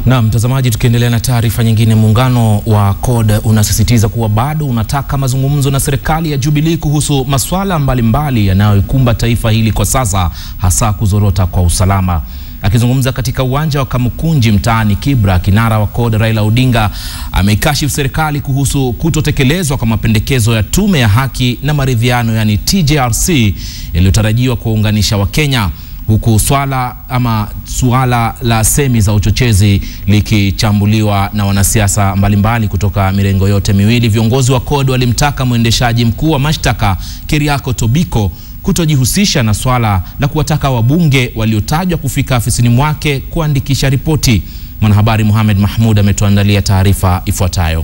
Na mtazamaji, tukiendelea na taarifa nyingine, muungano wa CORD unasisitiza kuwa bado unataka mazungumzo na serikali ya Jubilee kuhusu masuala mbalimbali yanayoikumba taifa hili kwa sasa, hasa kuzorota kwa usalama. Akizungumza katika uwanja wa Kamukunji mtaani Kibra, kinara wa CORD Raila Odinga ameikashifu serikali kuhusu kutotekelezwa kwa mapendekezo ya tume ya haki na maridhiano, yani TJRC, yaliyotarajiwa kuwaunganisha Wakenya huku swala ama suala la semi za uchochezi likichambuliwa na wanasiasa mbalimbali kutoka mirengo yote miwili. Viongozi wa CORD walimtaka mwendeshaji mkuu wa mashtaka Keriako Tobiko kutojihusisha na swala la kuwataka wabunge waliotajwa kufika afisini mwake kuandikisha ripoti. Mwanahabari Mohamed Mahmud ametuandalia taarifa ifuatayo.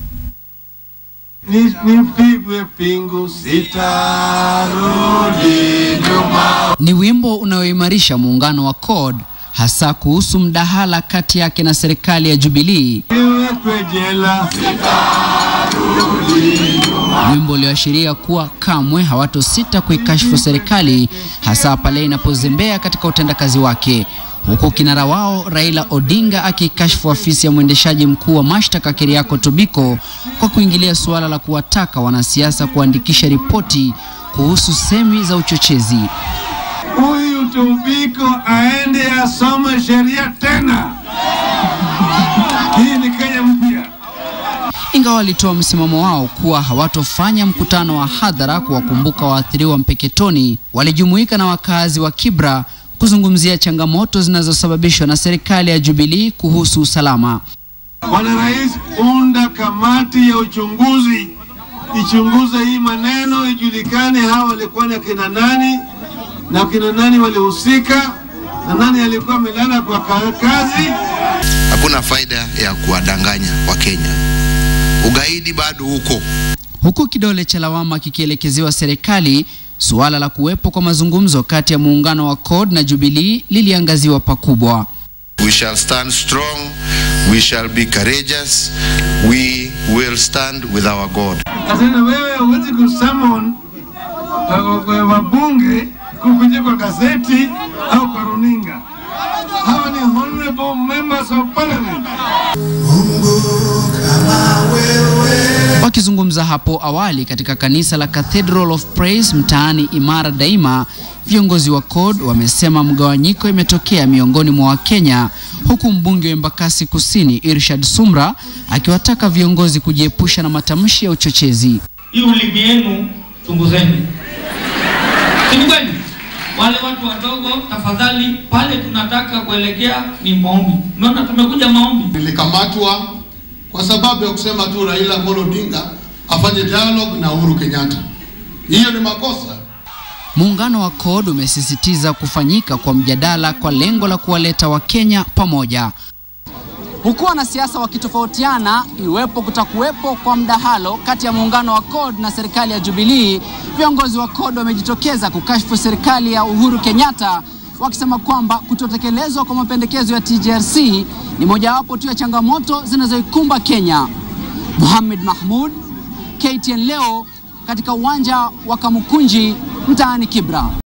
Nipigwe pingu sitarudi nyuma. Ni wimbo unaoimarisha muungano wa CORD hasa kuhusu mdahala kati yake na serikali ya Jubilee, Niwekwe jela wimbo ulioashiria kuwa kamwe hawatosita kuikashifu serikali hasa pale inapozembea katika utendakazi wake, huku kinara wao Raila Odinga akikashifu afisi ya mwendeshaji mkuu wa mashtaka Keriako Tobiko kwa kuingilia suala la kuwataka wanasiasa kuandikisha ripoti kuhusu semi za uchochezi. huyu Tobiko aende asome sheria tena. Hii ni Kenya mpya. Ingawa walitoa msimamo wao kuwa hawatofanya mkutano wa hadhara kuwakumbuka waathiriwa Mpeketoni, walijumuika na wakazi wa Kibra kuzungumzia changamoto zinazosababishwa na serikali ya Jubilee kuhusu usalama. Bwana Rais, unda kamati ya uchunguzi ichunguze hii maneno, ijulikane hawa walikuwa ni akina nani na akina nani walihusika na nani alikuwa amelala kwa ka- kazi. Hakuna faida ya kuwadanganya Wakenya. Ugaidi bado uko. Huku kidole cha lawama kikielekezewa serikali, suala la kuwepo kwa mazungumzo kati ya muungano wa CORD na Jubilee liliangaziwa pakubwa. We shall stand strong, we shall be courageous, we will stand with our God. Na tena wewe huwezi kusummon uh, uh, wabunge kupitia kwa gazeti au kwa runinga. Hawa ni honorable members of parliament. Wakizungumza hapo awali katika kanisa la Cathedral of Praise mtaani Imara Daima, viongozi wa CORD wamesema mgawanyiko imetokea miongoni mwa Wakenya, huku mbunge wa Embakasi Kusini Irshad Sumra akiwataka viongozi kujiepusha na matamshi ya uchochezi. hii ulimi yenu chunguzeni. Si ni kweli? Wale watu wadogo, tafadhali, pale tunataka kuelekea ni maombi. Umeona, tumekuja maombi. Nilikamatwa kwa sababu ya kusema tu Raila Amolo Odinga afanye dialogue na Uhuru Kenyatta. Hiyo ni makosa. Muungano wa CORD umesisitiza kufanyika kwa mjadala kwa lengo la kuwaleta Wakenya pamoja. Huku wanasiasa wakitofautiana iwepo kutakuwepo kwa mdahalo kati ya muungano wa CORD na serikali ya Jubilee, viongozi wa CORD wamejitokeza kukashifu serikali ya Uhuru Kenyatta wakisema kwamba kutotekelezwa kwa mapendekezo ya TJRC ni mojawapo tu ya changamoto zinazoikumba Kenya. Mohamed Mahmud, KTN leo katika uwanja wa Kamukunji mtaani Kibra.